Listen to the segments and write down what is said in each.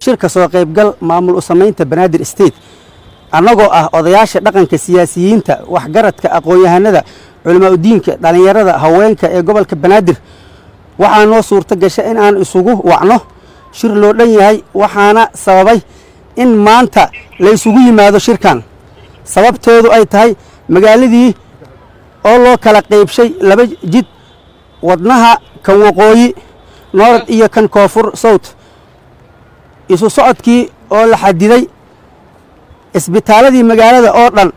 shirka soo qaybgal maamul u samaynta banaadir state annagoo ah odayaasha dhaqanka siyaasiyiinta waxgaradka aqoon-yahanada culamaa udiinka dhallinyarada haweenka ee gobolka banaadir waxaa noo suurto gasha in aan isugu wacno shir loo dhan yahay waxaana sababay in maanta la isugu yimaado shirkan sababteedu ay tahay magaaladii oo loo kala qaybshay laba jid wadnaha kan waqooyi noorad iyo kan koonfur sowt isu socodkii oo la xadiday isbitaaladii magaalada oo dhan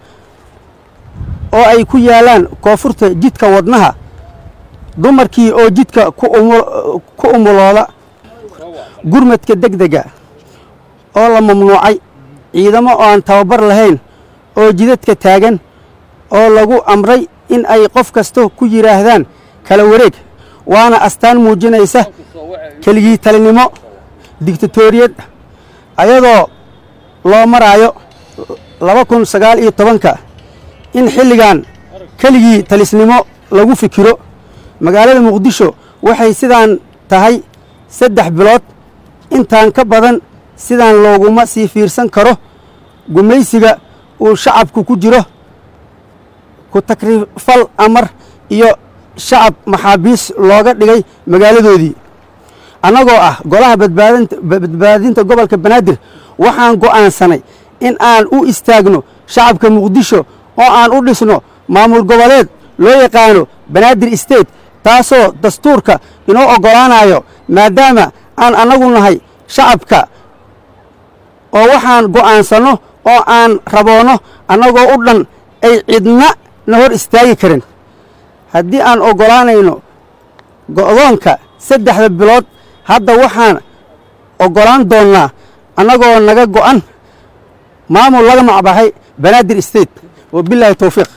oo ay ku yaalaan koonfurta jidka wadnaha dumarkii oo jidka ku umulooda gurmadka degdega oo la mamnuucay ciidamo oo aan tababar lahayn oo jidadka taagan oo lagu amray in ay qof kasta ku yidhaahdaan kala wareeg waana astaan muujinaysa keligii talinimo digtatoriyad ayadoo loo maraayo laba kun sagaal iyo tobanka in xilligan keligii talisnimo lagu fikiro magaalada muqdisho waxay sidaan tahay saddex bilood intaan ka badan sidaan looguma sii fiirsan karo gumaysiga uu shacabku ku jiro ku takrifal amar iyo shacab maxaabiis looga dhigay magaaladoodii annagoo ah golaha badbaadinta gobolka banaadir waxaan go'aansanay in aan u istaagno shacabka muqdisho oo aan u dhisno maamul goboleed loo yaqaano banaadir state taasoo dastuurka inoo oggolaanayo maadaama aan annagu nahay shacabka oo waxaan go'aansanno oo aan raboonno annagoo u dhan ay cidna na hor istaagi karin haddii aan oggolaanayno go'doonka saddexda bilood hadda waxaan oggolaan doonnaa annagoo naga go'an maamul laga macbaxay banaadir state wabilaahi towfiiq